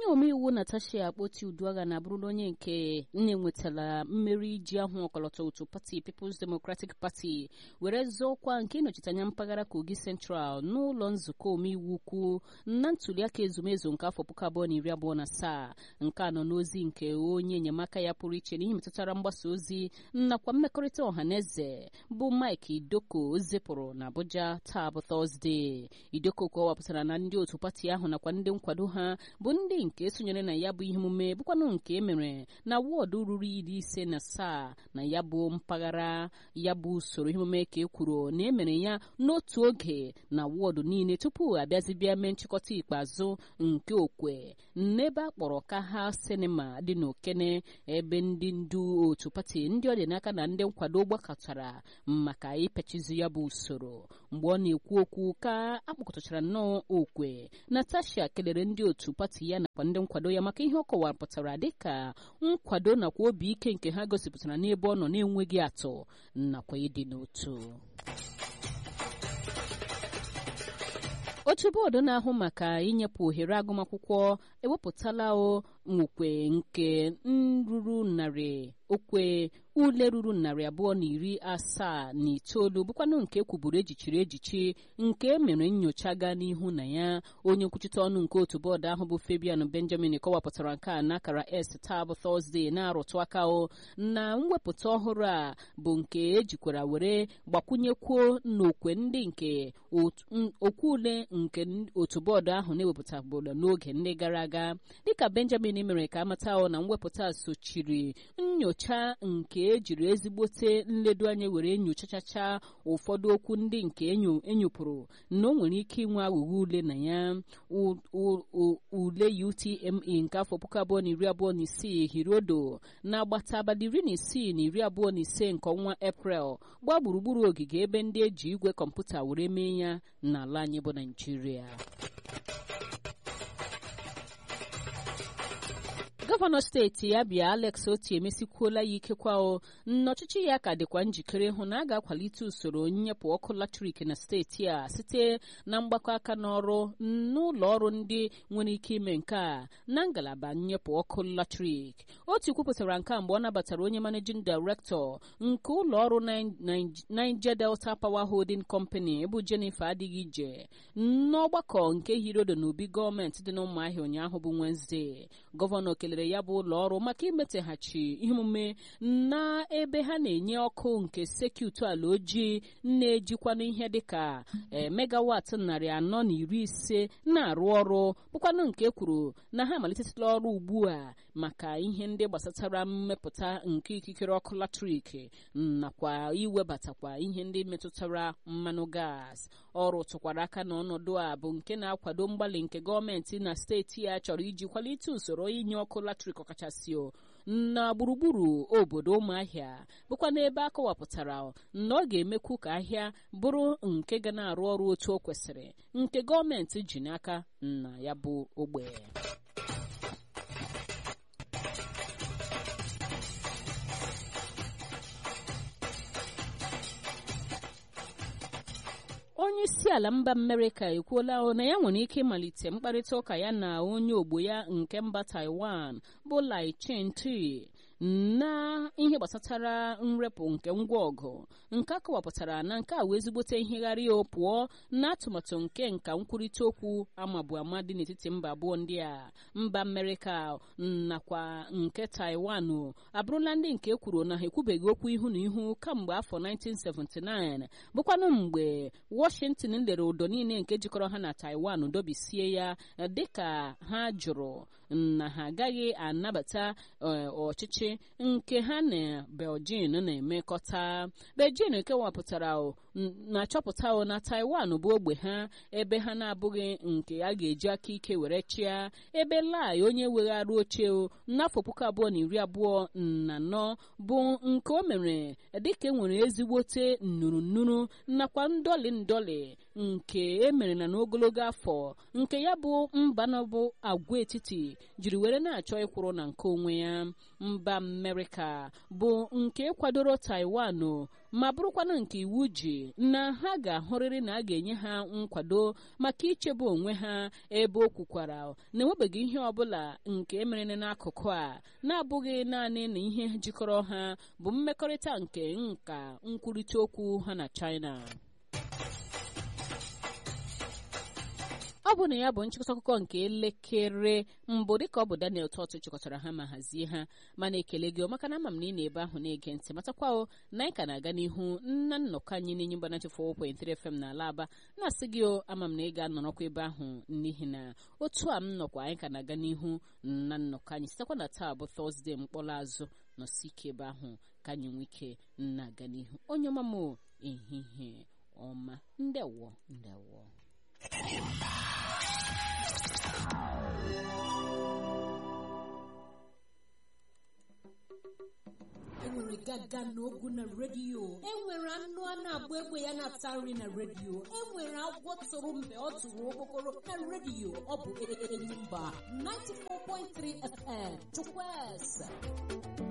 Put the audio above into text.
omeiwu natasha akpoti uduagha na-abụrụla onye nke na-enwetala mmeri iji ahụ ọkọlọtọ otu pati People's Democratic Party were zọọ ọkwa nke ịnọchite anya mpaghara Kogi Central n'ụlọ nzukọ omeiwu ukwu na ntuliaka ezumezu nke afọ puku abụọ na iri abụọ na asaa nke a nọ n'ozi nke onye enyemaka ya pụrụ iche n'ihe metụtara mgbasa ozi nakwa mmekọrịta ọha na eze bụ Mike Idoko zipụrụ na Abuja taa bụ Tọzdee Idoko kọwapụtara na ndị otu pati ahụ nakwa ndị nkwado ha bụ ndị nke sonyere na ya bụ ihe omume bụkwanụ nke e mere na wọọdụ ruru iri ise na asaa na ya bụ mpaghara ya bụ usoro ihe omume ka e kwuru na e mere ya n'otu oge na wọọdụ niile tupu abịazibịa mee nchịkọta ikpeazụ nke okwe n'ebe a kpọrọ ka ha sinima dị n'okene ebe ndị ndu otu pati ndị ọ dị n'aka na ndị nkwado gbakọtara maka ipechizi ya bụ usoro mgbe ọ na-ekwu okwu ka akpọkọtachara nnọọ okwe Natasha kelere ndị otu pati ya nakwa ndị nkwado ya maka ihe ọ kọwapụtara dịka nkwado nakwa obi ike nke ha gosipụtara n'ebe ọ nọ na-enweghị atụ nakwa ịdị n'otu otu bọọdụ na-ahụ maka inyepụ ohere agụmakwụkwọ ewepụtala okwe nke nruru narị okwe ule ruru narị abụọ na iri asaa na itoolu bụkwanụ nke kwuburu ejichiri ejichi nke mere nyocha gaa n'ihu na ya onye nkwuchite ọnụ nke otu bọọdụ ahụ bụ Fabian Benjamin kọwapụtara nke a n'akara S taa bụ Tọzdee na-arụtụ aka o na mwepụta ọhụrụ a bụ nke ejikwara were gbakwunyekwuo n'okwe ndị nke okwu ule nke otu bọọdụ ahụ na-ewepụtabụla n'oge ndị gara aga dịka Benjamin mere ka amata na mwepụta sochiri nyocha nke ejiri ezigbote nledo anya were nyochachacha ụfọdụ okwu ndị nke enyopụrụ na o nwere ike inwe aghụghọ ule na ya ule UTME nke afọ puku abụọ na iri abụọ na isii hiriodo na-agbata abalị iri na isii na iri abụọ na ise nke ọnwa Eprel gbaa gburugburu ogige ebe ndị eji igwe kọmputa were mee ya n'ala anyị bụ Naịjirịa gọvanọ steeti ya bịa Alex Oti emesikwuola ya ikekwa o n'ọchịchị ya ka dịkwa njikere hụ na a ga-akwalite usoro nnyepụ ọkụ latrik na steeti a site na mgbakọ aka n'ọrụ n'ụlọ ọrụ ndị nwere ike ime nke a na ngalaba nnyepụ ọkụ latrik Oti kwupụtara nke a mgbe ọ nabatara onye managing director nke ụlọ ọrụ Niger Delta Power Holding Company bụ Jennifer adịghị ije n'ọgbakọ nke hirodo n'obi gọọmenti dị n'ụmụahịa ụnyaahụ bụ Wednesday gọvanọ kelere ya bụ ụlọ ọrụ maka imeteghachi ihe omume na ebe ha na-enye ọkụ nke sekit ala ojii na-ejikwanụ ihe dịka megawat narị anọ na iri ise na-arụ ọrụ bụkwanụ nke kwuru na ha amalitetala ọrụ ugbu a maka ihe ndị gbasatara mmepụta nke ikikere ọkụ latrik nakwa iwebatakwa ihe ndị metụtara mmanụ gas ọrụ tụkwara aka na ọnọdụ a bụ nke na-akwado mgbalị nke gọọmenti na steeti ya chọrọ iji kwalite usoro inye ọkụ latrik ọkachasị na gburugburu obodo ụmụahịa bụkwa n'ebe a kọwapụtara na ọ ga-emekwu ka ahịa bụrụ nke ga na-arụ ọrụ otu o kwesịrị nke gọọmenti ji n'aka na ya bụ ogbe onye isi ala mba amerịka ekwuola na ya nwere ike ịmalite mkparịta ụka ya na onye ogbo ya nke mba taiwan bụ lai chenti na ihe gbasatara nrepụ nke ngwa ọgụ nke a kọwapụtara na nke a wee ezigbote ihegharị o pụọ na atụmatụ nke nka nkwurịta okwu amabu ama dị n'etiti mba abụọ ndị a mba amerịka nakwa nke taiwan abụrụla ndị nke kwuru na ha ekwubeghị okwu ihu na ihu kamgbe afọ 1979 bụkwanụ mgbe washington lere ụdọ niile nke jikọrọ ha na taiwan dobisie ya dịka ha jụrụ na ha agaghị anabata ọchịchị nke ha na Beijing na-emekọta Beijing kewapụtara na-achọpụta na Taiwan bụ ogbe ha ebe ha na-abụghị nke a ga-eji aka ike were chịa ebe Lai onye weghara oche n'afọ puku abụọ na iri abụọ na anọ bụ nke o mere dịka enwere ezigbote nnuru nnuru nakwa ndọli ndọli nke emere na n'ogologo afọ nke ya bụ mba nọbụ agwaetiti jiri were na-achọ ịkwụrụ na nke onwe ya mba amerịka bụ nke kwadoro taiwan ma bụrụkwana nke iwu ji na ha ga-ahụrịrị na a ga-enye ha nkwado maka ichebe onwe ha ebe o kwukwara na enwebeghị ihe ọbụla nke emere n'akụkụ a na-abụghị naanị na ihe jikọrọ ha bụ mmekọrịta nke nka nkwurịta okwu ha na china ọ bụ na ya bụ nchịkọta akụkọ nke elekere mbụ dịka ọ bụ daniel tọt chịkọtara ha ma hazie ha mana ekele gị maka na ama m na ị na-ebe ahụ na-ege ntị matakwa o na anyị ka na-aga n'ihu nna nnọkọ anyị n'enye mgbanachi 4.3 fm na ala aba na-asị gị o ama m na ị ga-anọrọkwa ebe ahụ n'ihi na otu a m nọkwa anyị ka na-aga n'ihu na nnọkọ anyị sitekwa na taa bụ tọzdee mkpọrọ azụ nọsi ike ebe ahụ ka anyị nwee ike na-aga n'ihu onye ọma m ehihie ọma ndewo ndewo enwere gaga n'ogwu na redio enwere anụ a na-agba egbe ya na-ata nri na redio enwere agwọ tụrụ mgbe ọ tụrụ okpokoro na redio ọ bụ enyi mba 94.3 fm chukwueze